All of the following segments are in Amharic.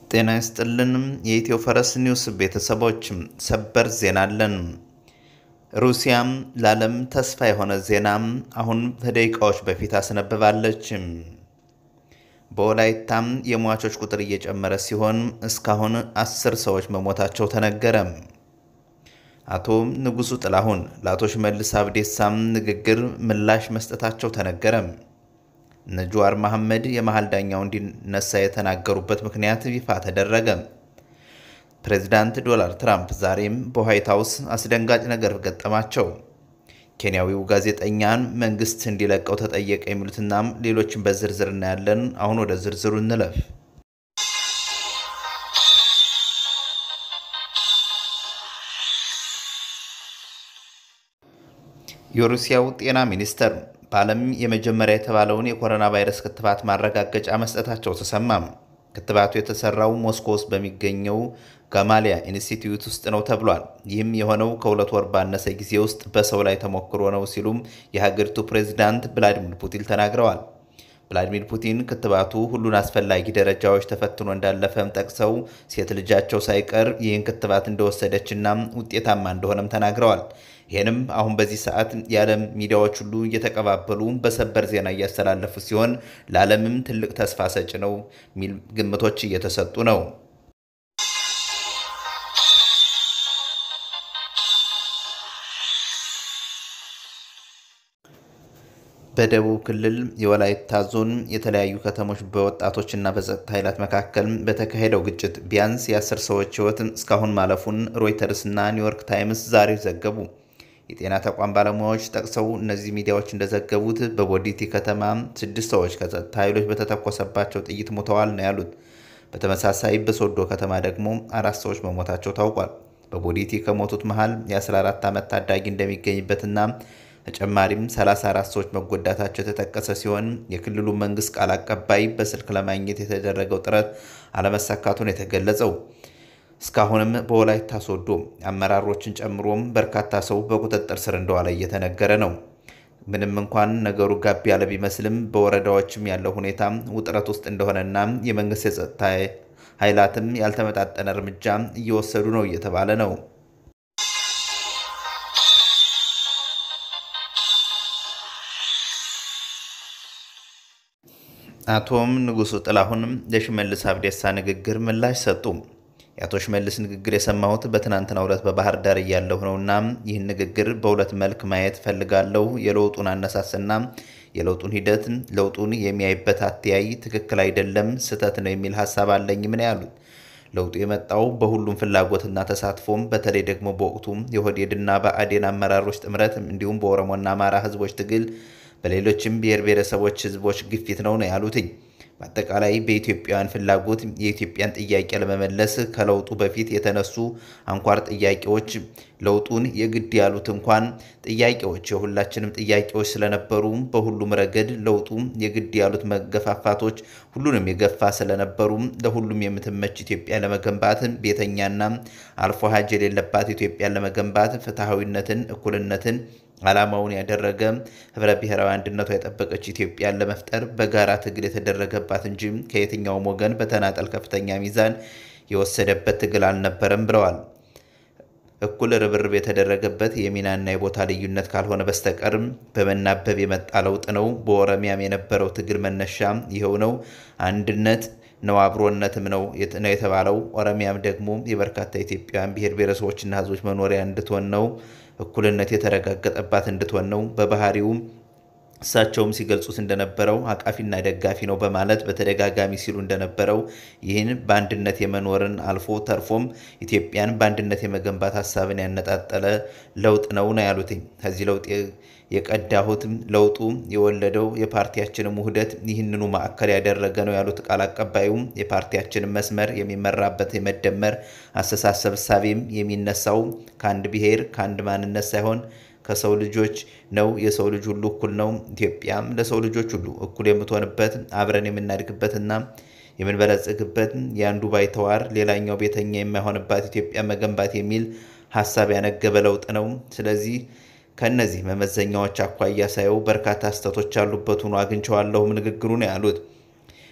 ጤና ይስጥልን የኢትዮ ፈረስ ኒውስ ቤተሰቦች ሰበር ዜና አለን። ሩሲያም ለዓለም ተስፋ የሆነ ዜና አሁን ከደቂቃዎች በፊት አስነብባለች። በወላይታም የሟቾች ቁጥር እየጨመረ ሲሆን እስካሁን አስር ሰዎች መሞታቸው ተነገረ። አቶ ንጉሱ ጥላሁን ለአቶ ሽመልስ አብዴሳም ንግግር ምላሽ መስጠታቸው ተነገረ። እነ ጀዋር መሐመድ የመሀል ዳኛው እንዲነሳ የተናገሩበት ምክንያት ይፋ ተደረገ። ፕሬዚዳንት ዶናልድ ትራምፕ ዛሬም በዋይት ሀውስ አስደንጋጭ ነገር ገጠማቸው። ኬንያዊው ጋዜጠኛን መንግስት እንዲለቀው ተጠየቀ። የሚሉትናም ሌሎችን በዝርዝር እናያለን። አሁን ወደ ዝርዝሩ እንለፍ። የሩሲያው ጤና ሚኒስተር በዓለም የመጀመሪያ የተባለውን የኮሮና ቫይረስ ክትባት ማረጋገጫ መስጠታቸው ተሰማም። ክትባቱ የተሰራው ሞስኮ ውስጥ በሚገኘው ጋማሊያ ኢንስቲትዩት ውስጥ ነው ተብሏል። ይህም የሆነው ከሁለት ወር ባነሰ ጊዜ ውስጥ በሰው ላይ ተሞክሮ ነው ሲሉም የሀገሪቱ ፕሬዚዳንት ቭላዲሚር ፑቲን ተናግረዋል። ቭላዲሚር ፑቲን ክትባቱ ሁሉን አስፈላጊ ደረጃዎች ተፈትኖ እንዳለፈም ጠቅሰው ሴት ልጃቸው ሳይቀር ይህን ክትባት እንደወሰደችና ውጤታማ እንደሆነም ተናግረዋል። ይህንም አሁን በዚህ ሰዓት የዓለም ሚዲያዎች ሁሉ እየተቀባበሉ በሰበር ዜና እያስተላለፉ ሲሆን ለዓለምም ትልቅ ተስፋ ሰጭ ነው የሚል ግምቶች እየተሰጡ ነው። በደቡብ ክልል የወላይታ ዞን የተለያዩ ከተሞች በወጣቶችና በጸጥታ ኃይላት መካከል በተካሄደው ግጭት ቢያንስ የአስር ሰዎች ሕይወት እስካሁን ማለፉን ሮይተርስ እና ኒውዮርክ ታይምስ ዛሬ ዘገቡ። የጤና ተቋም ባለሙያዎች ጠቅሰው እነዚህ ሚዲያዎች እንደዘገቡት በቦዲቲ ከተማ ስድስት ሰዎች ከጸጥታ ኃይሎች በተተኮሰባቸው ጥይት ሞተዋል ነው ያሉት። በተመሳሳይ በሶዶ ከተማ ደግሞ አራት ሰዎች መሞታቸው ታውቋል። በቦዲቲ ከሞቱት መሃል የ14 ዓመት ታዳጊ እንደሚገኝበትና ተጨማሪም 34 ሰዎች መጎዳታቸው የተጠቀሰ ሲሆን የክልሉ መንግስት ቃል አቀባይ በስልክ ለማግኘት የተደረገው ጥረት አለመሳካቱን የተገለጸው እስካሁንም በወላይታ ሶዶ አመራሮችን ጨምሮም በርካታ ሰው በቁጥጥር ስር እንደዋለ እየተነገረ ነው። ምንም እንኳን ነገሩ ጋብ ያለ ቢመስልም በወረዳዎችም ያለው ሁኔታ ውጥረት ውስጥ እንደሆነና የመንግስት የጸጥታ ኃይላትም ያልተመጣጠነ እርምጃ እየወሰዱ ነው እየተባለ ነው። አቶም ንጉሱ ጥላሁን ለሽመልስ አብዴሳ ንግግር ምላሽ ሰጡ። የአቶ ሽመልስ ንግግር የሰማሁት በትናንትናው ዕለት በባህር ዳር እያለሁ ነውና ይህን ንግግር በሁለት መልክ ማየት ፈልጋለሁ። የለውጡን አነሳስና የለውጡን ሂደት፣ ለውጡን የሚያይበት አተያይ ትክክል አይደለም፣ ስህተት ነው የሚል ሀሳብ አለኝ። ምን ያሉት ለውጡ የመጣው በሁሉም ፍላጎትና ተሳትፎም በተለይ ደግሞ በወቅቱ የኦህዴድና ብአዴን አመራሮች ጥምረት እንዲሁም በኦሮሞና አማራ ህዝቦች ትግል በሌሎችም ብሔር ብሔረሰቦች ህዝቦች ግፊት ነው ነው ያሉትኝ። በአጠቃላይ በኢትዮጵያውያን ፍላጎት የኢትዮጵያን ጥያቄ ለመመለስ ከለውጡ በፊት የተነሱ አንኳር ጥያቄዎች ለውጡን የግድ ያሉት እንኳን ጥያቄዎች የሁላችንም ጥያቄዎች ስለነበሩ በሁሉም ረገድ ለውጡ የግድ ያሉት መገፋፋቶች ሁሉንም የገፋ ስለነበሩ ለሁሉም የምትመች ኢትዮጵያ ለመገንባት ቤተኛና አልፎ ሀጅ የሌለባት ኢትዮጵያን ለመገንባት ፍትሐዊነትን፣ እኩልነትን ዓላማውን ያደረገ ህብረ ብሔራዊ አንድነቷ የጠበቀች ኢትዮጵያን ለመፍጠር በጋራ ትግል የተደረገባት እንጂ ከየትኛውም ወገን በተናጠል ከፍተኛ ሚዛን የወሰደበት ትግል አልነበረም ብለዋል። እኩል ርብርብ የተደረገበት የሚናና የቦታ ልዩነት ካልሆነ በስተቀርም በመናበብ የመጣ ለውጥ ነው። በኦሮሚያም የነበረው ትግል መነሻ ይኸው ነው። አንድነት ነው፣ አብሮነትም ነው ነው የተባለው። ኦሮሚያም ደግሞ የበርካታ ኢትዮጵያውያን ብሔር ብሔረሰቦችና ህዝቦች መኖሪያ እንድትሆን ነው። እኩልነት የተረጋገጠባት እንድትሆን ነው። በባህሪውም እሳቸውም ሲገልጹት እንደነበረው አቃፊና ደጋፊ ነው በማለት በተደጋጋሚ ሲሉ እንደነበረው ይህን በአንድነት የመኖርን አልፎ ተርፎም ኢትዮጵያን በአንድነት የመገንባት ሀሳብን ያነጣጠለ ለውጥ ነው ነው ያሉትኝ። ከዚህ ለውጥ የቀዳሁት ለውጡ የወለደው የፓርቲያችንም ውህደት ይህንኑ ማዕከል ያደረገ ነው ያሉት ቃል አቀባዩም የፓርቲያችንን መስመር የሚመራበት የመደመር አስተሳሰብ እሳቤም የሚነሳው ከአንድ ብሔር ከአንድ ማንነት ሳይሆን ከሰው ልጆች ነው። የሰው ልጅ ሁሉ እኩል ነው። ኢትዮጵያም ለሰው ልጆች ሁሉ እኩል የምትሆንበት አብረን የምናድግበትና የምንበለጽግበት የአንዱ ባይተዋር ሌላኛው ቤተኛ የማይሆንባት ኢትዮጵያ መገንባት የሚል ሀሳብ ያነገበ ለውጥ ነው። ስለዚህ ከእነዚህ መመዘኛዎች አኳያ ሳየው በርካታ ስህተቶች ያሉበት ሆኖ አግኝቼዋለሁም ንግግሩ ነው ያሉት።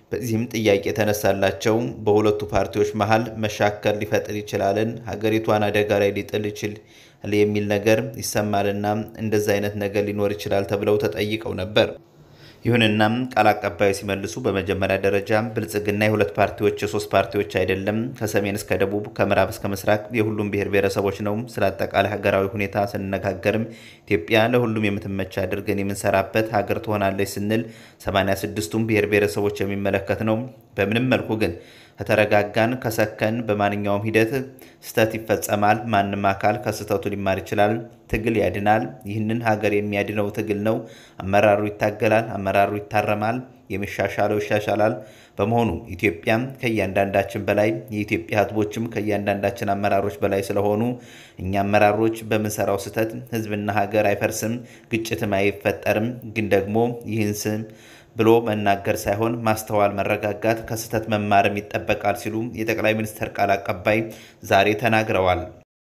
በዚህም ጥያቄ የተነሳላቸው በሁለቱ ፓርቲዎች መሀል መሻከር ሊፈጥር ይችላልን፣ ሀገሪቷን አደጋ ላይ ሊጥል ይችል የሚል ነገር ይሰማልና እንደዚ አይነት ነገር ሊኖር ይችላል ተብለው ተጠይቀው ነበር። ይሁንና ቃል አቀባዩ ሲመልሱ በመጀመሪያ ደረጃ ብልጽግና የሁለት ፓርቲዎች የሶስት ፓርቲዎች አይደለም። ከሰሜን እስከ ደቡብ ከምዕራብ እስከ ምስራቅ የሁሉም ብሔር ብሔረሰቦች ነው። ስለ አጠቃላይ ሀገራዊ ሁኔታ ስንነጋገርም ኢትዮጵያ ለሁሉም የምትመች አድርገን የምንሰራበት ሀገር ትሆናለች ስንል 86ቱም ብሔር ብሔረሰቦች የሚመለከት ነው። በምንም መልኩ ግን ከተረጋጋን ከሰከን በማንኛውም ሂደት ስህተት ይፈጸማል። ማንም አካል ከስህተቱ ሊማር ይችላል። ትግል ያድናል። ይህንን ሀገር የሚያድነው ትግል ነው። አመራሩ ይታገላል፣ አመራሩ ይታረማል፣ የሚሻሻለው ይሻሻላል። በመሆኑ ኢትዮጵያም ከእያንዳንዳችን በላይ የኢትዮጵያ ሕዝቦችም ከእያንዳንዳችን አመራሮች በላይ ስለሆኑ እኛ አመራሮች በምንሰራው ስህተት ሕዝብና ሀገር አይፈርስም፣ ግጭትም አይፈጠርም። ግን ደግሞ ይህን ስም ብሎ መናገር ሳይሆን ማስተዋል፣ መረጋጋት፣ ከስህተት መማርም ይጠበቃል ሲሉ የጠቅላይ ሚኒስትር ቃል አቀባይ ዛሬ ተናግረዋል።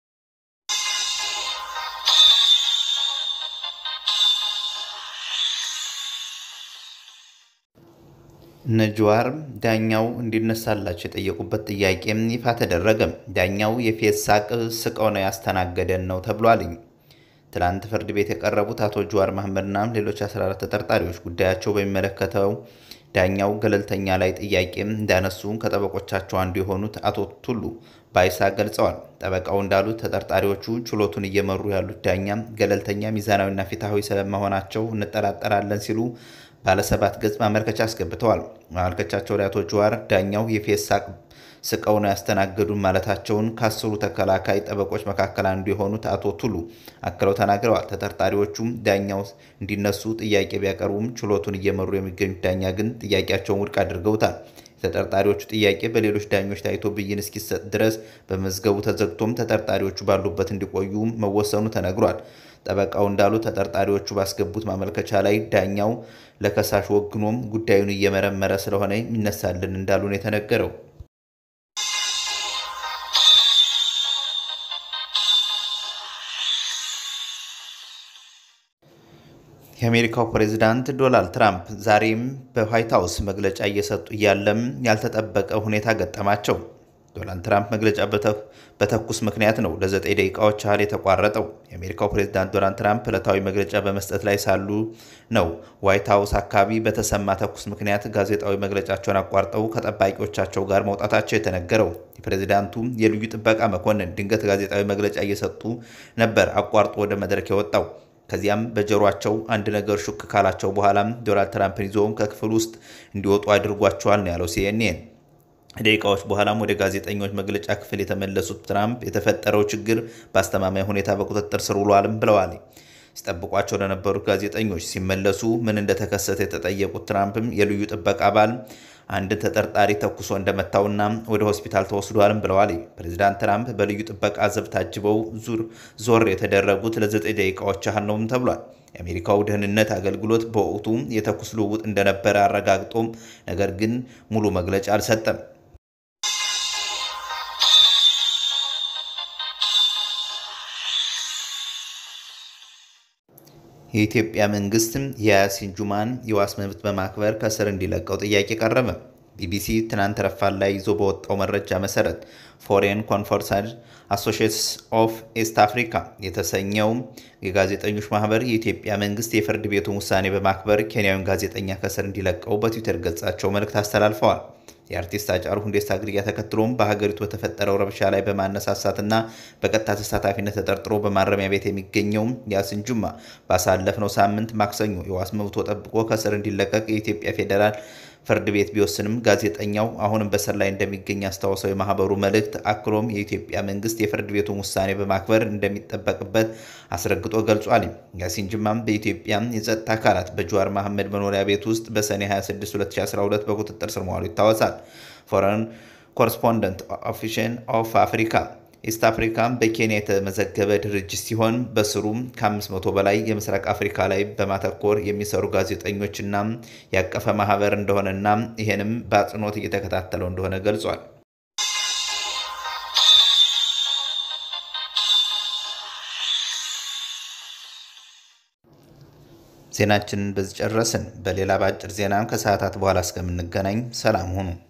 እነ ጀዋር ዳኛው እንዲነሳላቸው የጠየቁበት ጥያቄ ይፋ ተደረገ። ዳኛው የፌስ ሳቅ ስቀው ነው ያስተናገደን ነው ተብሏልኝ። ትላንት ፍርድ ቤት የቀረቡት አቶ ጀዋር መሐመድና ሌሎች 14 ተጠርጣሪዎች ጉዳያቸው በሚመለከተው ዳኛው ገለልተኛ ላይ ጥያቄ እንዳነሱ ከጠበቆቻቸው አንዱ የሆኑት አቶ ቱሉ ባይሳ ገልጸዋል። ጠበቃው እንዳሉት ተጠርጣሪዎቹ ችሎቱን እየመሩ ያሉት ዳኛ ገለልተኛ፣ ሚዛናዊና ፍትሐዊ ስለመሆናቸው እንጠራጠራለን ሲሉ ባለሰባት ገጽ ማመልከቻ አስገብተዋል። ማመልከቻቸው ላይ አቶ ጀዋር ዳኛው የፌስ ሳቅ ስቀው ነው ያስተናገዱን ማለታቸውን ከአስሩ ተከላካይ ጠበቆች መካከል አንዱ የሆኑት አቶ ቱሉ አክለው ተናግረዋል። ተጠርጣሪዎቹም ዳኛው እንዲነሱ ጥያቄ ቢያቀርቡም ችሎቱን እየመሩ የሚገኙት ዳኛ ግን ጥያቄያቸውን ውድቅ አድርገውታል። የተጠርጣሪዎቹ ጥያቄ በሌሎች ዳኞች ታይቶ ብይን እስኪሰጥ ድረስ በመዝገቡ ተዘግቶም ተጠርጣሪዎቹ ባሉበት እንዲቆዩ መወሰኑ ተነግሯል። ጠበቃው እንዳሉ ተጠርጣሪዎቹ ባስገቡት ማመልከቻ ላይ ዳኛው ለከሳሽ ወግኖም ጉዳዩን እየመረመረ ስለሆነ ይነሳልን እንዳሉ ነው የተነገረው። የአሜሪካው ፕሬዝዳንት ዶናልድ ትራምፕ ዛሬም በዋይት ሀውስ መግለጫ እየሰጡ እያለም ያልተጠበቀ ሁኔታ ገጠማቸው። ዶናልድ ትራምፕ መግለጫ በተኩስ ምክንያት ነው ለዘጠኝ ደቂቃዎች ያህል የተቋረጠው። የአሜሪካው ፕሬዝዳንት ዶናልድ ትራምፕ ዕለታዊ መግለጫ በመስጠት ላይ ሳሉ ነው ዋይት ሀውስ አካባቢ በተሰማ ተኩስ ምክንያት ጋዜጣዊ መግለጫቸውን አቋርጠው ከጠባቂዎቻቸው ጋር መውጣታቸው የተነገረው። የፕሬዝዳንቱ የልዩ ጥበቃ መኮንን ድንገት ጋዜጣዊ መግለጫ እየሰጡ ነበር አቋርጦ ወደ መድረክ የወጣው። ከዚያም በጆሯቸው አንድ ነገር ሹክ ካላቸው በኋላም ዶናልድ ትራምፕን ይዞ ከክፍል ውስጥ እንዲወጡ አድርጓቸዋል ነው ያለው ሲኤንኤን። ደቂቃዎች በኋላም ወደ ጋዜጠኞች መግለጫ ክፍል የተመለሱት ትራምፕ የተፈጠረው ችግር በአስተማማኝ ሁኔታ በቁጥጥር ስር ውሏልም ብለዋል። ሲጠብቋቸው ለነበሩት ጋዜጠኞች ሲመለሱ ምን እንደተከሰተ የተጠየቁት ትራምፕም የልዩ ጥበቃ አባል አንድ ተጠርጣሪ ተኩሶ እንደመታውና ወደ ሆስፒታል ተወስዷልም ብለዋል። ፕሬዚዳንት ትራምፕ በልዩ ጥበቃ ዘብ ታጅበው ዙር ዞር የተደረጉት ለዘጠኝ ደቂቃዎች ያህል ነውም ተብሏል። የአሜሪካው ደህንነት አገልግሎት በወቅቱ የተኩስ ልውውጥ እንደነበረ አረጋግጦም ነገር ግን ሙሉ መግለጫ አልሰጠም። የኢትዮጵያ መንግስት የያሲን ጁማን የዋስ መብት በማክበር ከስር እንዲለቀው ጥያቄ ቀረበ። ቢቢሲ ትናንት ረፋድ ላይ ይዞ በወጣው መረጃ መሰረት ፎሬን ኮንፈረንስ አሶሺዬትስ ኦፍ ኤስት አፍሪካ የተሰኘው የጋዜጠኞች ማህበር የኢትዮጵያ መንግስት የፍርድ ቤቱን ውሳኔ በማክበር ኬንያዊን ጋዜጠኛ ከስር እንዲለቀው በትዊተር ገጻቸው መልእክት አስተላልፈዋል። የአርቲስት ሃጫሉ ሁንዴሳ ግድያ ተከትሎም በሀገሪቱ በተፈጠረው ረብሻ ላይ በማነሳሳትና በቀጥታ ተሳታፊነት ተጠርጥሮ በማረሚያ ቤት የሚገኘው ያሲን ጁማ ባሳለፍነው ሳምንት ማክሰኞ የዋስ መብቶ ጠብቆ ከስር እንዲለቀቅ የኢትዮጵያ ፌዴራል ፍርድ ቤት ቢወስንም ጋዜጠኛው አሁንም በስር ላይ እንደሚገኝ አስታውሰው የማህበሩ መልእክት አክሎም የኢትዮጵያ መንግስት የፍርድ ቤቱን ውሳኔ በማክበር እንደሚጠበቅበት አስረግጦ ገልጿል። ያሲን ጅማም በኢትዮጵያ የጸጥታ አካላት በጀዋር መሐመድ መኖሪያ ቤት ውስጥ በሰኔ 26 2012 በቁጥጥር ስር መዋሉ ይታወሳል። ፎረን ኮረስፖንደንት ኦፊሽን ኦፍ አፍሪካ ኢስት አፍሪካ በኬንያ የተመዘገበ ድርጅት ሲሆን በስሩም ከ500 በላይ የምስራቅ አፍሪካ ላይ በማተኮር የሚሰሩ ጋዜጠኞችና ያቀፈ ማህበር እንደሆነና ይህንም በአጽንኦት እየተከታተለው እንደሆነ ገልጿል። ዜናችንን በዚህ ጨረስን። በሌላ በአጭር ዜና ከሰዓታት በኋላ እስከምንገናኝ ሰላም ሁኑ።